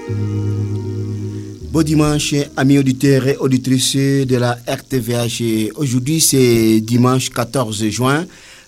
Bon dimanche, amis auditeurs et auditrices de la RTVH. Aujourd'hui, c'est dimanche 14 juin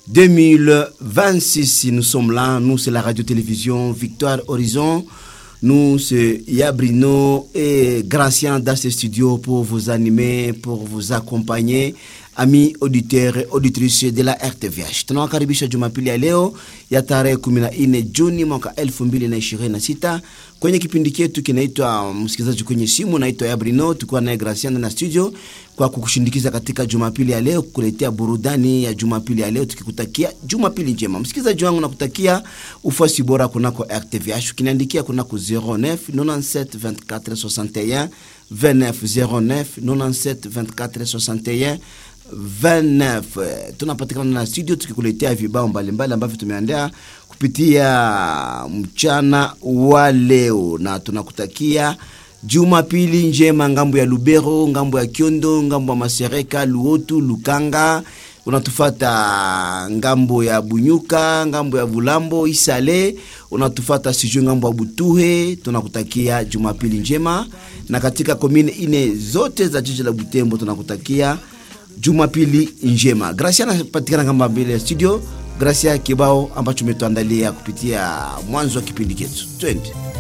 2026. Nous sommes là. Nous, c'est la radio-télévision Victoire Horizon. Nous, c'est Yabrino et Gracien dans ce studio pour vous animer, pour vous accompagner. Ami auditeurs et auditrices de la RTVH, tunawakaribisha Jumapili ya leo ya tarehe 14 Juni mwaka 2026 kwenye kipindi chetu kinaitwa msikilizaji kwenye simu, naitwa Yabrino, tukiwa naye Graciana na studio kwa kukushindikiza katika Jumapili ya leo, kukuletea burudani ya Jumapili ya leo, tukikutakia Jumapili njema. Msikilizaji wangu, nakutakia ufuasi bora kunako RTVH, ukiniandikia kunako 09 97 24 61 29 09 97 24 61 29 tunapatikana na studio tukikuletea vibao mbalimbali ambavyo tumeandaa kupitia mchana wa leo, na tunakutakia Jumapili njema ngambo ya Lubero, ngambo ya Kiondo, ngambo ya Masereka, Luotu, Lukanga, unatufata ngambo ya Bunyuka, ngambo ya Bulambo, Isale, unatufata sijui ngambo ya Butuhe. Tunakutakia Jumapili njema, na katika komine ine zote za jiji la Butembo tunakutakia Jumapili njema. Gracia anapatikana kama mbele ya studio. Gracia kibao ambacho umetuandalia kupitia mwanzo wa kipindi chetu. Twende.